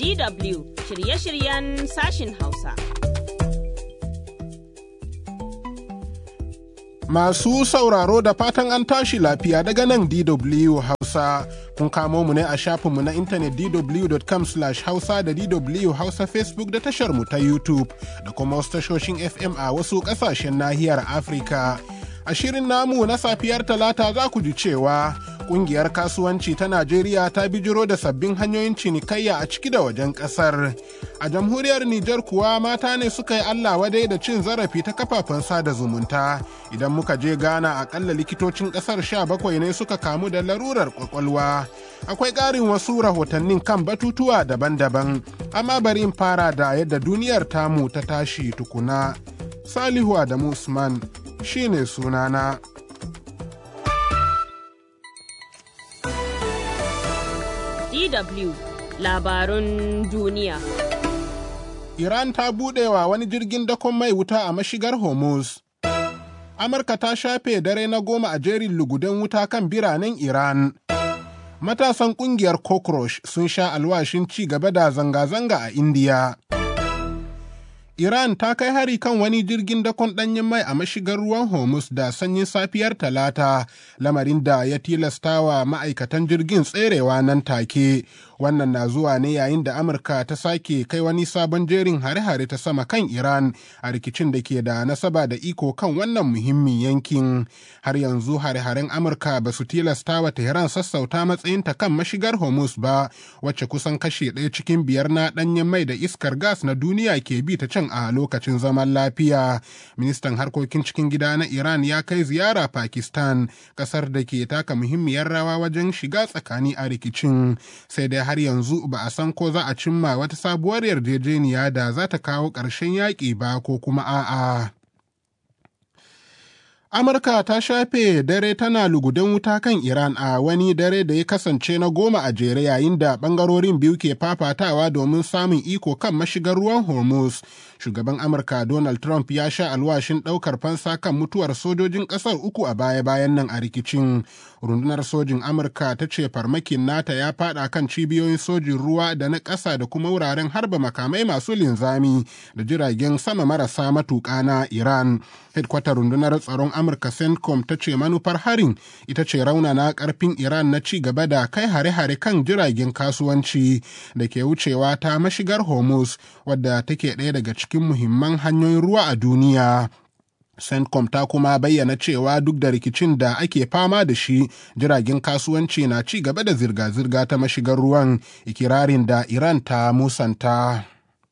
DW shirye-shiryen sashin Hausa. Masu sauraro da fatan an tashi lafiya daga nan DW Hausa. Kun kamo mu ne a shafinmu na intanet dw.com hausa da DW Hausa Facebook da tashar mu ta YouTube da kuma wasu tashoshin FM a wasu ƙasashen nahiyar Afirka. A shirin namu na safiyar talata za ku ji cewa kungiyar kasuwanci ta Najeriya ta bijiro da sabbin hanyoyin cinikayya a ciki da wajen kasar. A jamhuriyar Nijar kuwa mata ne suka yi Allah wadai da cin zarafi ta kafafen sada zumunta. Idan muka je Ghana akalla likitocin kasar sha bakwai ne suka kamu da larurar kwakwalwa. Akwai ƙarin wasu rahotannin kan batutuwa daban-daban, amma bari in fara da yadda duniyar tamu ta tashi tukuna. Salihu Adamu Usman shine sunana. DW labarun duniya. Iran ta buɗewa wani jirgin dakon mai wuta a mashigar Hormuz. Amurka ta shafe dare na goma a jerin lugudan wuta kan biranen Iran. Matasan ƙungiyar Cockroach sun sha alwashin ci gaba da zanga-zanga a Indiya. Iran ta kai hari kan wani jirgin dakon ɗanyen mai a mashigar ruwan Hormuz da sanyin safiyar Talata, lamarin da ya tilastawa ma'aikatan jirgin tserewa nan take. Wannan na zuwa ne yayin da Amurka ta sake kai wani sabon jerin hare-hare ta sama kan Iran a rikicin da ke da nasaba da iko kan wannan muhimmin yankin. Har yanzu hare-haren Amurka ba su tilasta wa Tehran sassauta matsayinta kan mashigar Hormuz ba, wacce kusan kashe ɗaya cikin biyar na ɗanyen mai da iskar gas na duniya ke bi ta can a lokacin zaman lafiya. Ministan harkokin cikin gida na Iran ya kai ziyara Pakistan, ƙasar da ke taka muhimmiyar rawa wajen shiga tsakani a rikicin. Sai dai har yanzu ba a san ko za a cimma wata sabuwar yarjejeniya da za ta kawo ƙarshen yaƙi ba ko kuma a'a. Amurka ta shafe dare tana lugudan wuta kan Iran a wani dare da ya kasance na goma a jere yayin da ɓangarorin biyu ke fafatawa domin samun iko kan mashigar ruwan Hormuz. Shugaban Amurka Donald Trump ya sha alwashin ɗaukar fansa kan mutuwar sojojin ƙasar uku a baya-bayan nan a rikicin. Rundunar sojin Amurka ta ce farmakin nata ya faɗa kan cibiyoyin sojin ruwa da na ƙasa da kuma wuraren harba makamai masu linzami da jiragen sama marasa matuƙa na Iran. Hedkwatar rundunar tsaron Amurka CENTCOM ta ce manufar harin ita ce raunana karfin Iran na ci gaba da kai hare-hare kan jiragen kasuwanci da ke wucewa ta mashigar Hormuz wadda take ɗaya daga cikin muhimman hanyoyin ruwa a duniya. CENTCOM ta kuma bayyana cewa duk da rikicin da ake fama da shi jiragen kasuwanci na ci gaba da zirga-zirga ta mashigar ruwan ikirarin da Iran ta musanta.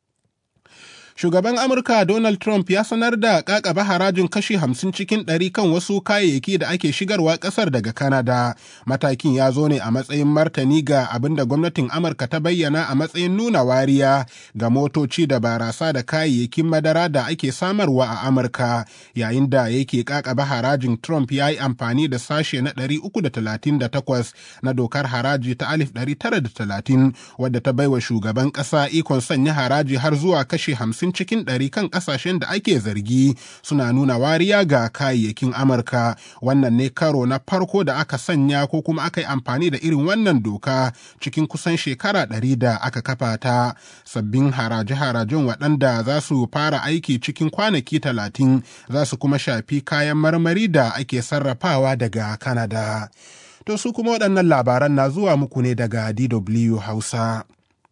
Shugaban Amurka Donald Trump ya sanar da kakaba harajin kashi hamsin cikin ɗari kan wasu kayayyaki da ake shigarwa ƙasar daga Canada. Matakin ya zo ne a matsayin martani ga abin da gwamnatin Amurka ta bayyana a matsayin nuna wariya ga motoci da barasa da kayayyakin madara da ake samarwa a Amurka. Yayin da yake kakaba harajin Trump ya yi amfani da sashe na 338 na dokar haraji ta 1930 wadda ta baiwa shugaban ƙasa ikon sanya haraji har zuwa kashi hamsin cikin ɗari kan ƙasashen da ake zargi suna nuna wariya ga kayayyakin Amurka. Wannan ne karo na farko da aka sanya ko kuma aka yi amfani da irin wannan doka cikin kusan shekara ɗari da aka kafa ta. Sabbin haraje-harajen waɗanda za su fara aiki cikin kwanaki talatin za su kuma shafi kayan marmari da ake sarrafawa daga Kanada. To su kuma waɗannan labaran na zuwa muku ne daga DW Hausa.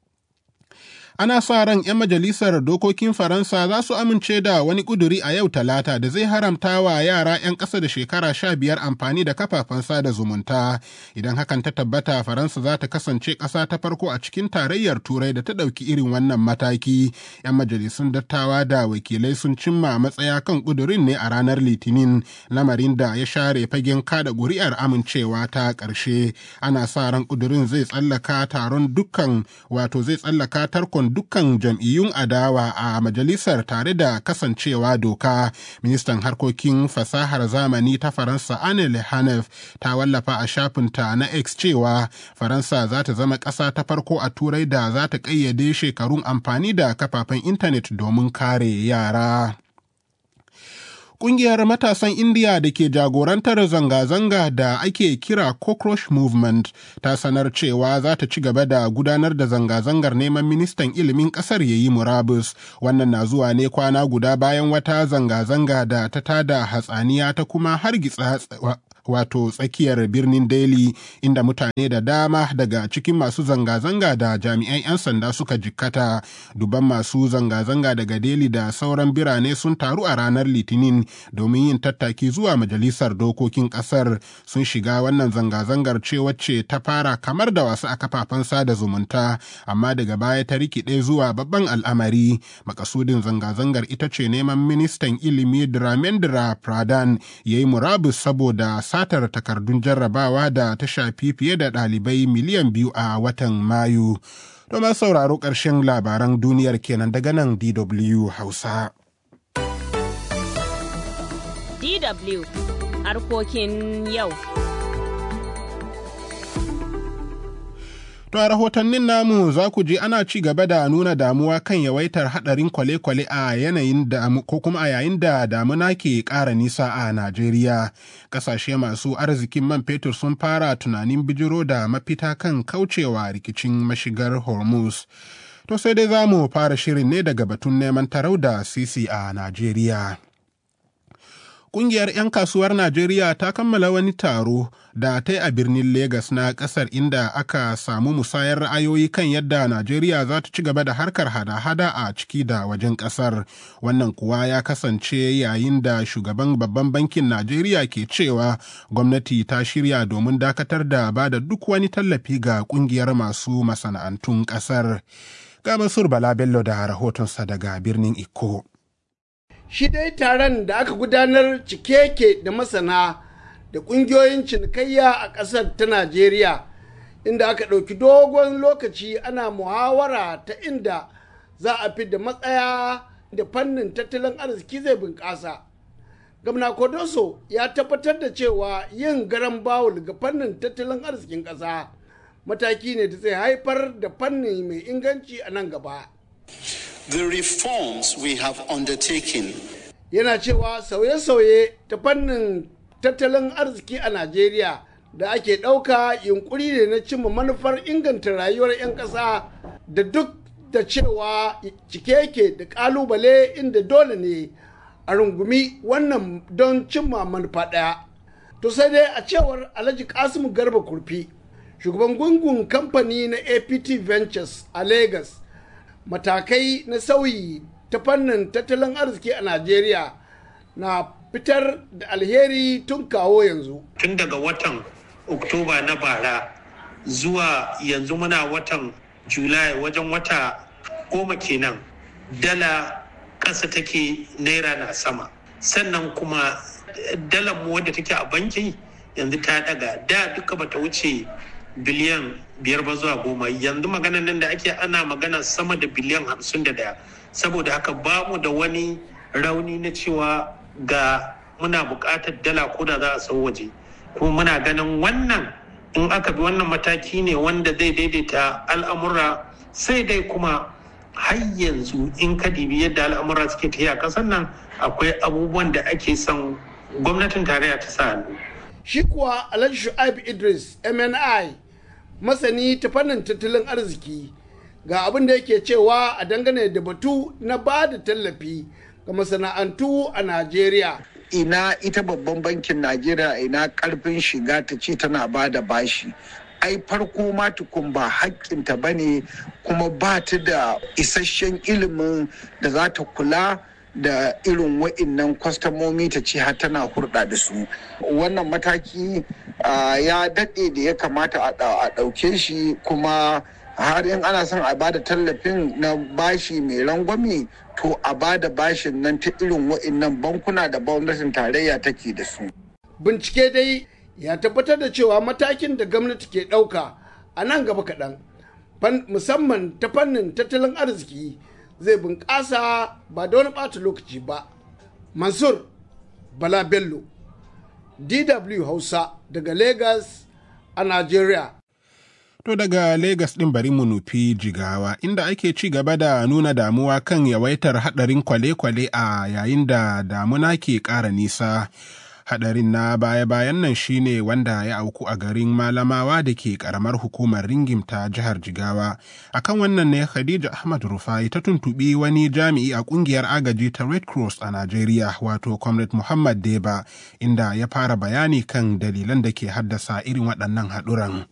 ana sa ran 'yan majalisar dokokin faransa za su amince da wani kuduri a yau talata da zai haramta wa yara 'yan ƙasa da shekara sha biyar amfani da kafafen sada zumunta idan hakan ta tabbata faransa za ta kasance ƙasa ta farko a cikin tarayyar turai da ta ɗauki irin wannan mataki 'yan majalisun dattawa da wakilai sun cimma matsaya kan kudurin ne a ranar litinin lamarin da ya share fagen kada ƙuri'ar amincewa ta ƙarshe ana sa ran kudurin zai tsallaka taron dukkan wato zai tsallaka tarkon dukkan jam'iyyun adawa a majalisar tare da kasancewa doka ministan harkokin fasahar zamani ta faransa anne lehanef ta wallafa a shafinta na x cewa faransa za ta zama ƙasa ta farko a turai da za ta ƙayyade shekarun amfani da kafafen intanet domin kare yara Ƙungiyar matasan Indiya da ke jagorantar zanga-zanga da ake kira Cockroach Movement ta sanar cewa za ta ci gaba da gudanar da zanga-zangar neman ministan ilimin ƙasar ya yi murabus. Wannan na zuwa ne kwana guda bayan wata zanga-zanga da ta tada hatsaniya ta kuma hargitsa wato tsakiyar birnin Delhi inda mutane da dama daga cikin masu zanga-zanga da jami'an 'yan sanda suka jikkata. Duban masu zanga-zanga daga Delhi da sauran birane sun taru a ranar Litinin domin yin tattaki zuwa majalisar dokokin kasar sun shiga wannan zanga-zangar ce wacce ta fara kamar da wasu a kafafen sada zumunta amma daga baya ta rikide zuwa babban al'amari. Makasudin zanga-zangar ita ce neman ministan ilimi Dramendra Pradhan ya yi murabus saboda satar takardun jarrabawa da ta shafi fiye da ɗalibai miliyan biyu a watan Mayu. Domin sauraro ƙarshen labaran duniyar kenan daga nan DW Hausa. DW harkokin yau. To a rahotannin namu za ku ji ana ci gaba da nuna damuwa kan yawaitar hadarin kwale-kwale a yanayin da ko kuma a yayin da damuna ke ƙara nisa a Najeriya. Ƙasashe masu arzikin man fetur sun fara tunanin bijiro da mafita kan kaucewa rikicin mashigar Hormuz. To sai dai za mu fara shirin ne daga batun neman tarau da sisi a Najeriya. Ƙungiyar 'yan kasuwar Najeriya ta kammala wani taro da ta yi a birnin Legas na ƙasar inda aka samu musayar ra'ayoyi kan yadda Najeriya za ta ci gaba da harkar hada-hada a ciki da wajen ƙasar. Wannan kuwa ya kasance yayin da shugaban babban bankin Najeriya ke cewa gwamnati ta shirya domin dakatar da ba da duk wani tallafi ga ƙungiyar masu masana'antun ƙasar. Ga Mansur Bala Bello da rahotonsa daga birnin Iko. shi dai taron da aka gudanar cike yake da masana da ƙungiyoyin cinikayya a ƙasar ta najeriya inda aka ɗauki dogon lokaci ana muhawara ta inda za a fi da matsaya da fannin tattalin arziki zai bunƙasa gamna kodoso ya tabbatar da cewa yin garan bawul ga fannin tattalin arzikin ƙasa mataki ne da zai haifar da fanni mai inganci a nan gaba The reforms we have undertaken yana cewa sauye-sauye ta fannin tattalin arziki a Najeriya da ake ɗauka yunkuri ne na cimma manufar inganta rayuwar 'yan ƙasa da duk da cewa cike yake da ƙalubale inda dole ne a rungumi wannan don cimma manufa ɗaya. To sai dai a cewar Alhaji Kasimu Garba Kurfi, shugaban gungun kamfani na APT Ventures a Lagos. matakai na sauyi ta fannin tattalin arziki a Najeriya na fitar da alheri tun kawo yanzu. Tun daga watan Oktoba na bara zuwa yanzu muna watan Julai wajen wata goma kenan dala ƙasa take naira na sama. Sannan kuma dalar mu wadda take a banki yanzu ta daga da duka bata wuce biliyan biyar ba zuwa goma yanzu maganan nan da ake ana magana sama da biliyan hamsin da daya saboda haka ba mu da wani rauni na cewa ga muna buƙatar dala ko da za a sau waje kuma muna ganin wannan in aka bi wannan mataki ne wanda zai daidaita al'amura sai dai kuma har yanzu in ka dibi yadda al'amura suke tafiya a ƙasar nan akwai abubuwan da ake son gwamnatin tarayya ta sa hannu shi kuwa alhaji shu'aib idris mni masani ta fannin tattalin arziki ga abin da yake cewa a dangane da batu na ba da tallafi ga masana'antu a Najeriya. Ina ita babban bankin Najeriya ina karfin shiga ta ce tana ba da bashi. Ai farko ma tukun ba haƙƙinta ba ne kuma ba ta da isasshen ilimin da za ta kula da irin wa'innan kwastamomi ta ce har tana hurɗa da su wannan mataki ya daɗe da ya kamata a ɗauke shi kuma har in ana son a bada tallafin na bashi mai rangwame to a bada bashin nan ta irin wa'innan bankuna da gwamnatin tarayya take da su bincike dai ya tabbatar da cewa matakin da gwamnati ke ɗauka a nan gaba kaɗan musamman ta fannin tattalin arziki zai bunƙasa ba da wani ɓata lokaci ba. Mansur Bala Bello, DW Hausa daga Lagos a Najeriya. To daga Legas ɗin bari mu nufi jigawa inda ake ci gaba da nuna damuwa kan yawaitar haɗarin kwale-kwale a yayin da damuna ke ƙara nisa. Haɗarin na baya-bayan nan shine wanda ya auku a garin Malamawa da ke ƙaramar hukumar Ringim ta jihar Jigawa. Akan wannan ne Khadija Ahmad Rufai ta tuntuɓi wani jami'i a ƙungiyar agaji ta Red Cross a Najeriya wato Comrade Muhammad Deba inda ya fara bayani kan dalilan da ke haddasa irin waɗannan haɗuran.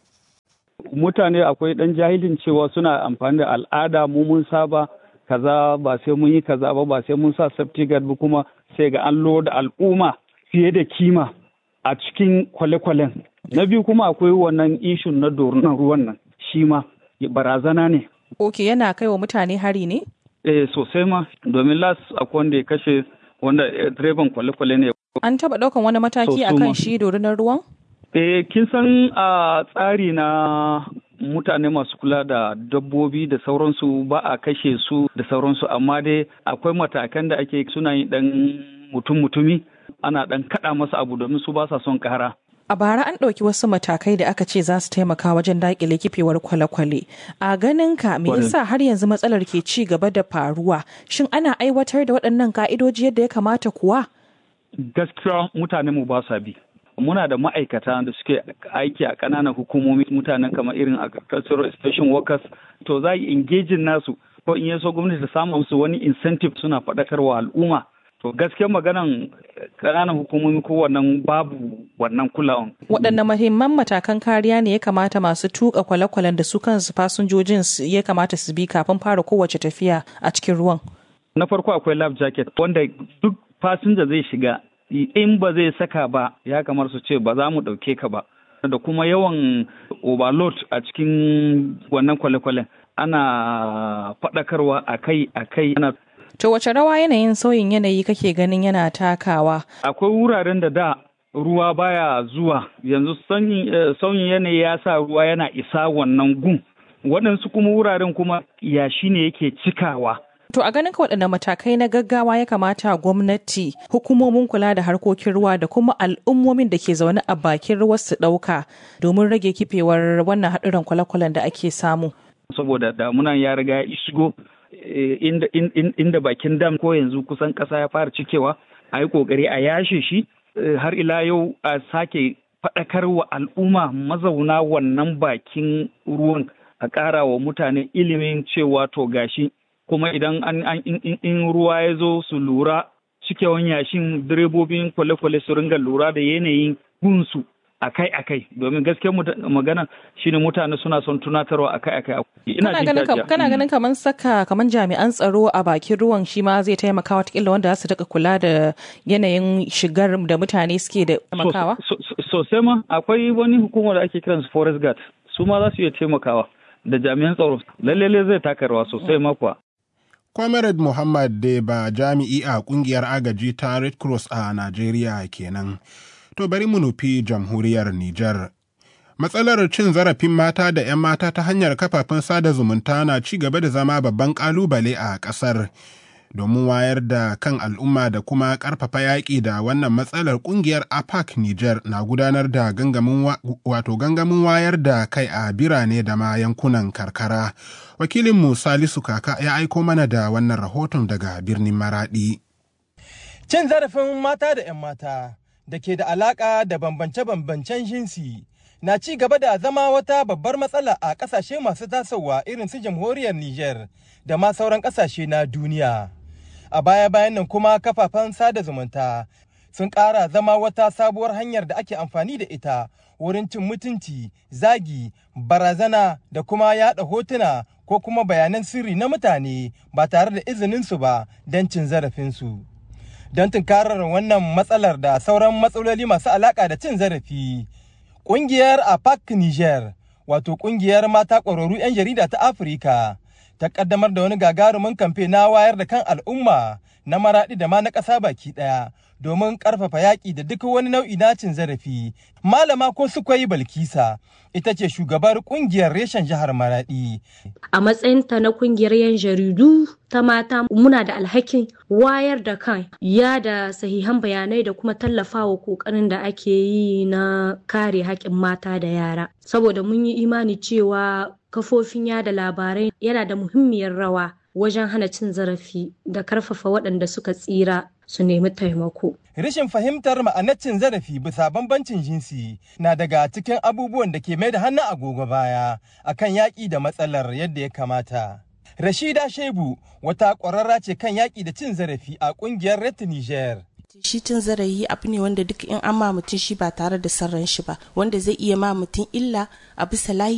mutane akwai ɗan jahilin cewa suna amfani da al'ada mu mun saba kaza ba sai mun yi kaza ba ba sai mun sa safety guard ba kuma sai ga an da al'umma fiye da kima a cikin kwale-kwalen na biyu kuma akwai wannan ishun na dorunan ruwan nan shi ma barazana ne Ok yana kai wa mutane hari ne? eh sosai ma domin las akwai wanda ya kashe wanda direban kwale-kwale ne An taɓa ɗaukan wani mataki So, a su kan ma- shi dorinar ruwan? Eh, kin san a tsari na mutane masu kula da dabbobi da sauransu ba a kashe su da sauransu amma dai akwai matakan da ake suna yin dan mutum-mutumi ana dan kaɗa masa abu domin su ba sa son ƙara. A bara an ɗauki wasu matakai da aka ce za su taimaka wajen daƙile kifewar kwale-kwale. A ganin ka me Kwarai. yasa har yanzu matsalar ke ci gaba da faruwa? Shin ana aiwatar da waɗannan ka'idoji yadda ya kamata kuwa? Gaskiya mutane mu ba sa bi. Muna da ma'aikata da suke aiki a ƙananan hukumomi mutanen kamar irin agricultural station workers to za yi engaging nasu ko in yaso gwamnati ta samu musu wani incentive suna faɗakarwa al'umma. To gaskiyar maganan ƙananan hukumomi ko wannan babu wannan kulawan. Waɗanne mahimman matakan kariya ne ya kamata masu tuƙa kwale-kwalen da su kansu fasinjojin su- ya kamata su bi kafin fara kowace tafiya a cikin ruwan? Na farko akwai life jacket wanda duk fasinja zai shiga in ba zai saka ba ya kamar su ce ba za mu ɗauke ka ba. Da kuma yawan overload a cikin wannan kwale-kwalen ana faɗakarwa akai akai ana To wace rawa yanayin sauyin yanayi kake ganin yana takawa? akwai wuraren da da ruwa baya zuwa yanzu sanyin eh, sauyin yanayi ya sa ruwa yana isa wannan gun waɗansu kuma wuraren kuma yashi ne yake cikawa To a ganin ka waɗanne matakai na gaggawa ya kamata gwamnati, hukumomin kula da harkokin ruwa da kuma al'ummomin da ke zaune a bakin ruwa su ɗauka domin rage kifewar wannan haɗuran kwale-kwalen da ake samu. saboda damunan ya riga ya shigo eh, inda, in- in- inda bakin dam ko yanzu kusan ƙasa ya fara cikewa a yi ƙoƙari a yashe shi eh, har ila yau a sake faɗakar wa al'umma mazauna wannan bakin ruwan a ƙara wa mutane ilimin cewa to gashi kuma idan an, an in, in, in ruwa ya zo su lura cikewan yashin direbobin kwale-kwale su ringa lura da yanayin gunsu akai-akai domin gaskiyar muta- magana shine mutane suna son tunatarwa akai-akai ina Kana jin ganin, dajiya. ka- kana ganin kamar saka kamar jami'an tsaro a bakin ruwan shi ma zai taimaka watakila wanda za su daga kula da yanayin shigar da mutane suke da taimakawa? So- so- sosai ma akwai wani hukumar da ake kiransu forest guard su ma za su iya taimakawa da jami'an tsaro lalle zai taka rawa sosai ma kuwa Comrade Muhammad Deba jami'i a kungiyar agaji ta Red Cross a Najeriya kenan. To bari mu nufi jamhuriyar Nijar. Matsalar cin zarafin mata da 'yan mata ta hanyar kafafen sada zumunta na ci gaba da zama babban ƙalubale a ƙasar. Domin wayar da kan al'umma da kuma ƙarfafa yaƙi da wannan matsalar ƙungiyar APAC Nijar na gudanar da gangamin wa- wato gangamin wayar da kai a birane da ma yankunan karkara. Wakilinmu Salisu Kaka ya aiko mana da wannan rahoton daga birnin Maraɗi. Cin zarafin mata da 'yan mata da ke da alaƙa da bambance-bambancen jinsi na ci gaba da zama wata babbar matsala a ƙasashe masu tasowa irin su jamhuriyar Nijar da ma sauran ƙasashe na duniya. A baya-bayan nan kuma kafafen sada zumunta sun ƙara zama wata sabuwar hanyar da ake amfani da ita wurin cin mutunci, zagi, barazana da kuma yaɗa hotuna ko kuma bayanan sirri na mutane ba tare da izininsu ba don cin zarafinsu. Don tunkarar wannan matsalar da sauran matsaloli masu alaƙa da cin zarafi, ƙungiyar APAC Niger, wato ƙungiyar mata ƙwararru 'yan jarida ta Afirka, ta ƙaddamar da wani gagarumin kamfe na wayar da kan al'umma na maraɗi da ma na ƙasa baki ɗaya domin ƙarfafa yaƙi da duk wani nau'i na cin zarafi. Malama ko yi Balkisa ita ce shugabar ƙungiyar reshen jihar Maraɗi. A matsayinta na ƙungiyar 'yan jaridu ta mata muna da alhakin wayar da kan ya da sahihan bayanai da kuma tallafawa ƙoƙarin da ake yi na kare haƙƙin mata da yara. Saboda mun yi imani cewa kafofin yada labarai yana da muhimmiyar rawa wajen hana cin zarafi da karfafa waɗanda suka tsira su nemi taimako. Rashin fahimtar ma'anar cin zarafi bisa bambancin jinsi na daga cikin abubuwan da ke mai da hannun agogo baya akan yaƙi da matsalar yadda ya kamata. Rashida Shebu wata ƙwararra ce kan yaƙi da cin zarafi a ƙungiyar Red Niger. shi cin zarafi abu ne wanda duk in an ma mutum shi ba tare da sarran shi ba wanda zai iya ma mutum illa a bisa layi